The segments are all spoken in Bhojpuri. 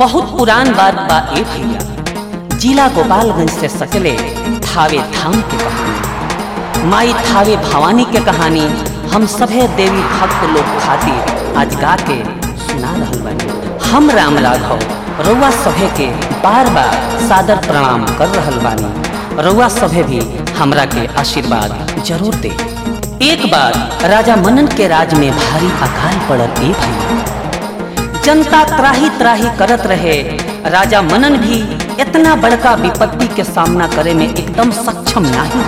बहुत पुरान बात बा ए भैया जिला गोपालगंज से सकले थावे धाम के कहानी माई थावे भवानी के कहानी हम सभे देवी भक्त लोग खातिर आज गा के सुना रहल बानी हम राम राघव रउआ सभे के बार बार सादर प्रणाम कर रहल बानी रउआ सभे भी हमरा के आशीर्वाद जरूर दे एक बार राजा मनन के राज में भारी अकाल पड़ल ए भैया जनता त्राही त्राही करत रहे राजा मनन भी इतना बड़का विपत्ति के सामना करे में एकदम सक्षम नहीं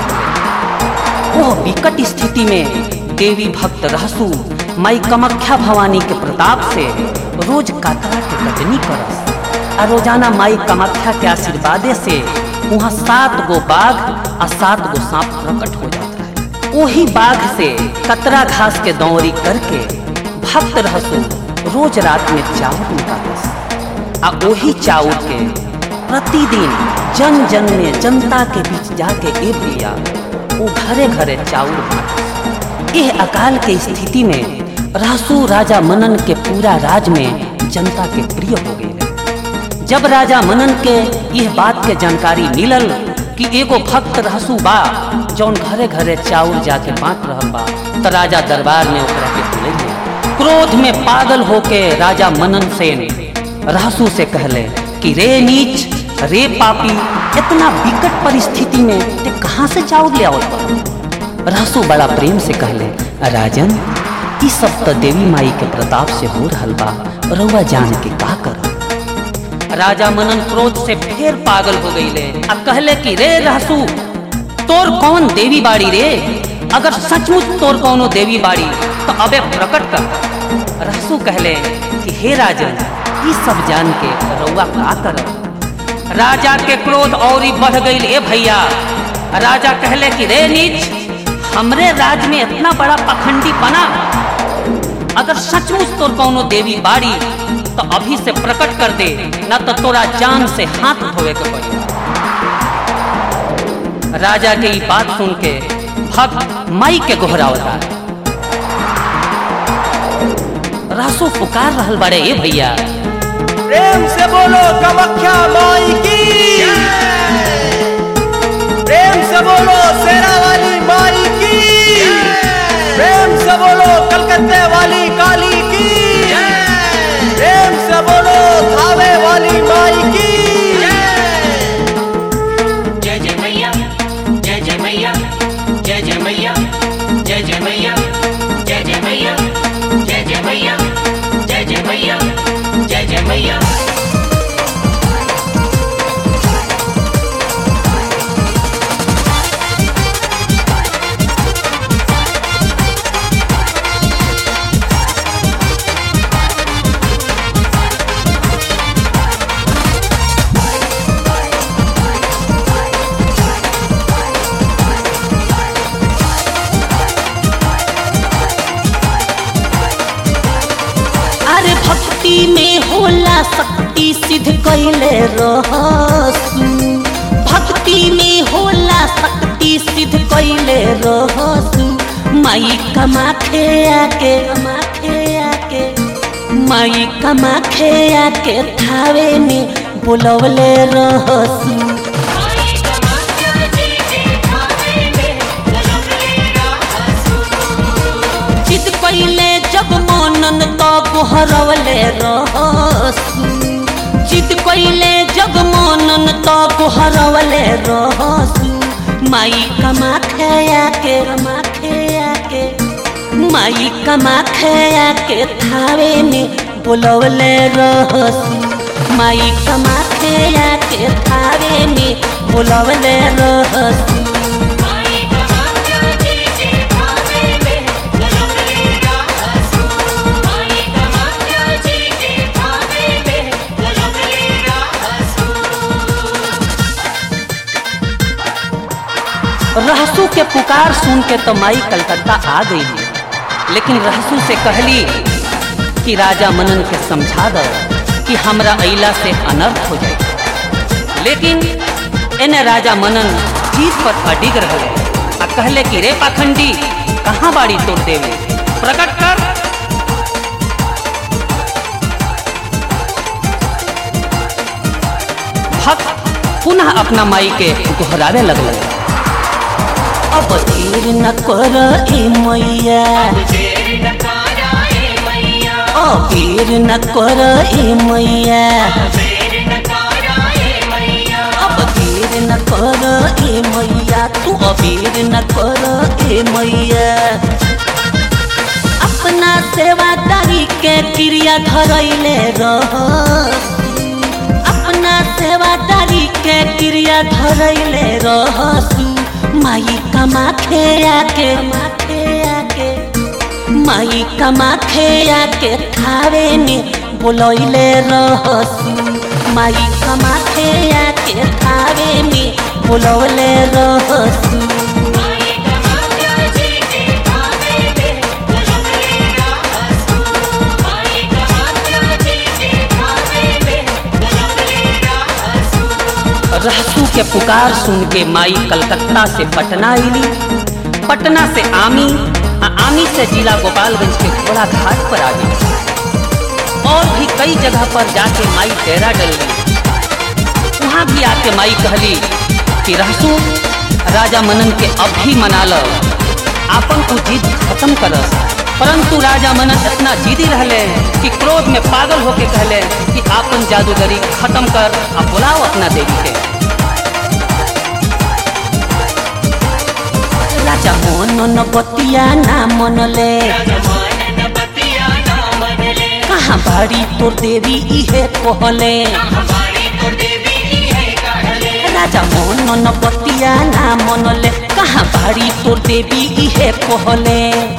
रहे वह विकट स्थिति में देवी भक्त रहसु माई कमख्या भवानी के प्रताप से रोज कातरा के कटनी करस आ रोजाना माई कमख्या के आशीर्वादे से वहाँ सात गो बाघ आ सात गो सांप प्रकट हो जाता है वही बाघ से कतरा घास के दौरी करके भक्त रहसु रोज रात में चावल निकालस आ वही चावल के प्रतिदिन जन जन में जनता के बीच जाके ए भैया वो घरे घरे चाउर बांटस यह अकाल के स्थिति में रहसु राजा मनन के पूरा राज में जनता के प्रिय हो गए जब राजा मनन के यह बात के जानकारी मिलल कि एगो भक्त रहसु बा जौन घरे घरे चाउर जाके बांट रहल बा त राजा दरबार में ओकरा के बुलैले क्रोध में पागल होके राजा मनन सेन रहसु से कहले कि रे नीच रे पापी इतना विकट परिस्थिति में ते कहाँ से चाउर ले आवत बा रहसु बड़ा प्रेम से कहले राजन ई सब तो देवी माई के प्रताप से हो रहल बा रउआ जान के का कर राजा मनन क्रोध से फिर पागल हो गईले अब कहले कि रे रहसु तोर कौन देवी बाड़ी रे अगर सचमुच तोर कौनो देवी बाड़ी तो अबे प्रकट कर रहसु कहले कि हे राजन ई सब जान के रउआ का करब राजा के क्रोध और बढ़ गई ए भैया राजा कहले कि रे नीच हमरे राज में इतना बड़ा पखंडी बना अगर सचमुच तोर कौनो देवी बाड़ी तो अभी से प्रकट कर दे न तो तोरा जान से हाथ धोवे के पड़ी राजा के ये बात सुन के भक्त माई के गोहरावता रासो पुकार रहल बड़े ए भैया प्रेम से बोलो कमख्या माई की प्रेम से बोलो शेरा वाली माई की प्रेम से बोलो कलकत्ते वाली काली की प्रेम से बोलो थावे वाली माई की जय जय मैया जय जय मैया जय जय मैया जय जय मैया जय जय मैया जय जय मैया जय जय मैया जय जय मैया अरे भक्ति में होला शक्ति सिद्ध कैले रहसु भक्ति में होला शक्ति सिद्ध कैले रहसु माई कमाखे आके कमाखे आके माई कमाखे आके थावे में बुलवले रहसु चित कैले जब मनन तो गोहरवले रहसु चित कैले जब मनन तो गोहरवले रहसु माई कमा खया के कमा खया के माई कमा खया के थावे में बुलवले रहसु माई कमा खया के थावे में बुलवले रहसु रहसू के पुकार सुन के तो माई कलकत्ता आ गई लेकिन रहसू से कहली कि राजा मनन के समझा दो कि हमरा अइला से अनर्थ हो जाए लेकिन एने राजा मनन जीत पर अडिग रहे आ कहले कि रे पाखंडी कहाँ बाड़ी तोड़ देवे प्रकट कर भक्त पुनः अपना माई के दोहरावे लगल अब देर न कर ए मैया देर न करा ए मैया अब देर न कर ए मैया देर न करा ए मैया अब देर न कर ए मैया तू अबेर न कर ए मैया अपना सेवादारी के क्रिया धरैले रह अपना सेवादारी के क्रिया धरैले रहसु माई कमाखे आके माखे आके माई कमाखे आके थावे ने बोलैले रहसु माई कमाखे आके थावे ने बोलौले रहसु माई कमाख्या जी के भावे में बुलबुली राहसू माई कमाख्या जी के भावे में बुलबुली राहसू रहसू के पुकार सुन के माई कलकत्ता से पटना अली पटना से आमी आ आमी से जिला गोपालगंज के घोड़ा घाट पर आ गई और भी कई जगह पर जाके माई डेरा डल गई वहाँ भी आके माई कहली कि रहसू राजा मनन के अब भी मना लो आपन को जिद खत्म करस परंतु राजा मनन इतना जिदी रहले कि क्रोध में पागल होके कहले कि आपन जादूगरी खत्म कर आ बुलाओ अपना देवी के राजा मनन बतिया ना मनले जमानन बतिया ना मनले कहाँ बाड़ी तोर देवी इहे कहले हमारी तो देवी ही है कहले राजा मनन बतिया ना मनले कहाँ बाड़ी तोर देवी इहे कहले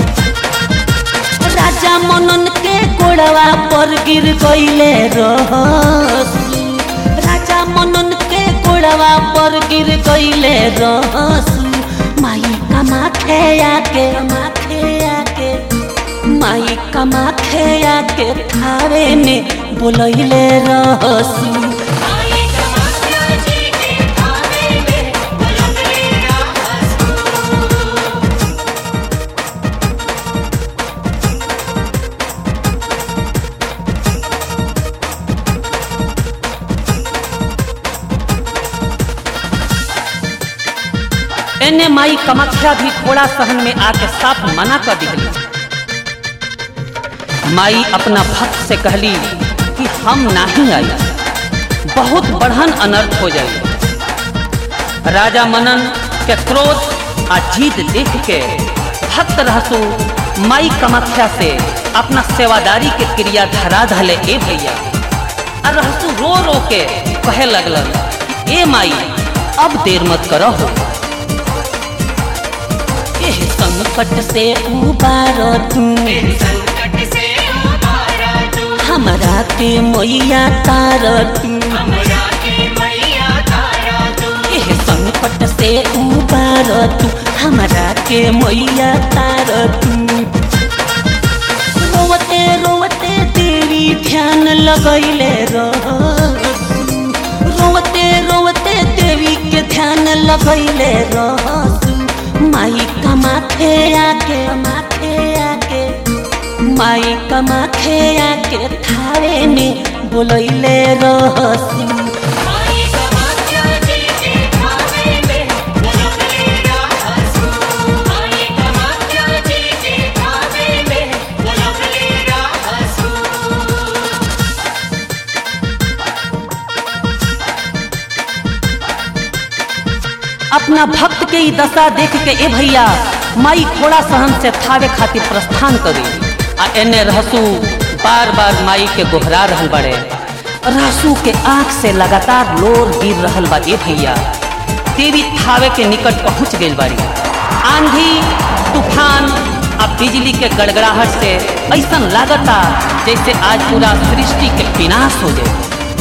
राजा मनन के गोड़वा पर गिर गईले रहसु राजा मनन के गोड़वा पर गिर गईले रहसु माई कमाखे आके कमाखे आके माई कमाखे आके थारे में बोलैले रहसु माई कमाख्या जी के भावे में बुलबुली राहसू एने माई कमाख्या भी थोड़ा सहन में आके साफ मना कर दिखली माई अपना भक्त से कहली कि हम नहीं आई बहुत बढ़न अनर्थ हो जाए राजा मनन के क्रोध आ जीत देख के भक्त रहसु माई कमाख्या से अपना सेवादारी के क्रिया धरा धले ए भैया आ रहसु रो रो के कहे लगलन कि ए माई अब देर मत करो हो एह संकट से उबार तू संकट से उबारा तू हमरा के मैया तार तू हमरा के मैया तारा तू एह संकट से उबार तू हमरा के मैया तार तू रोवते रोवते तेरी ध्यान लगैले रहसु रोवते रोवते देवी के ध्यान लगैले रहसु माई कमाथे आके माथे आके माई कमाथे आके थारे में बोलैले रहसु माई कमाख्या जी के भावे में बुलबुली राहसू माई कमाख्या जी के भावे में बुलबुली राहसू अपना भक्त के ई दशा देख के ए भैया माई घोड़ा सहन से थावे खातिर प्रस्थान करी आ एने रहसू बार बार माई के गोहरा रहल बड़े रहसू के आंख से लगातार लोर गिर रहल बा ए भैया देवी थावे के निकट पहुंच गई बाड़ी आंधी तूफान आ बिजली के गड़गड़ाहट से ऐसा लागता जैसे आज पूरा सृष्टि के विनाश हो जाए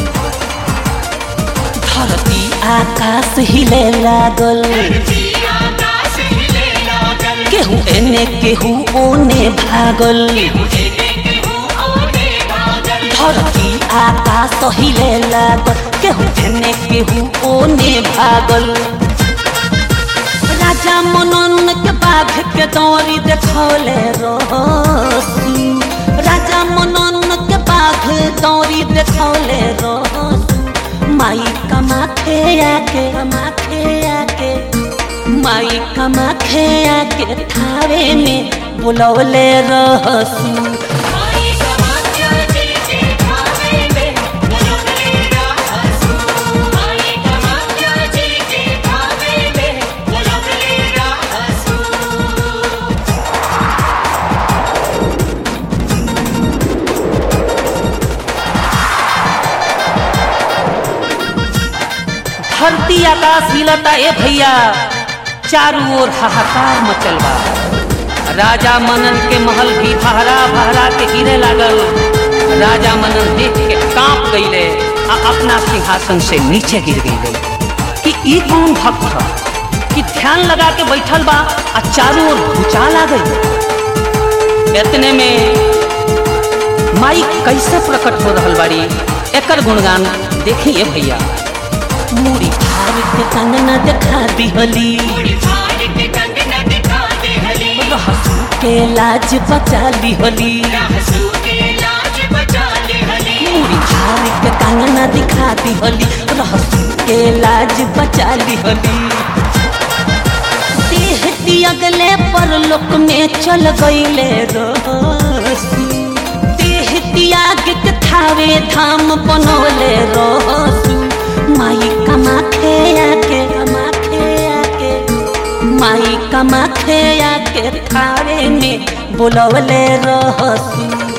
धरती आकाश हिले लागल आकाश हिले लागल केहू एने केहू ओने भागल मुझे केहू ओने भागल धरती आकाश हिले लागल केहू एने केहू ओने भागल राजा मनन के बाघ के दौरी देखौले रहसू राजा मनन के बाघ दौरी देखौले रहसू माई कमाखे आके कमाखे आके माई कमाखे आके थावे में बुलवले रहसू माई समाख्या जी के भावे में बुलबुली रहसू माई समाख्या जी के भावे में बुलबुली रहसू धरती आकाश हिलता ए भैया चारों ओर हाहाकार मचल बा राजा मनन के महल भी भहरा भहरा के गिरे लागल राजा मनन देख के कांप गईले आ अपना सिंहासन से नीचे गिर गईले कि ई कौन भक्त ह कि ध्यान लगा के बैठल बा आ चारों ओर भूचाल आ गई इतने में माई कैसे प्रकट हो रहल बाड़ी एकर गुणगान देखिए भैया मूड़ी फाड़ के कंगना दिखा दिहली पूरी फाड़ के कंगना दिखा दे हली रहसू के लाज बचा लिहली रहसू के लाज बचा ले हली मूड़ी फाड़ के कंगना दिखा दिहली रहसू के लाज बचा लिहली देह दियगले पर लोक में चल गईले रहसू देह त्याग के थावे धाम बनोले रहसू माई कमाखे आके कमाखे आके माई कमाखे आके थावे में बुलवले रहसू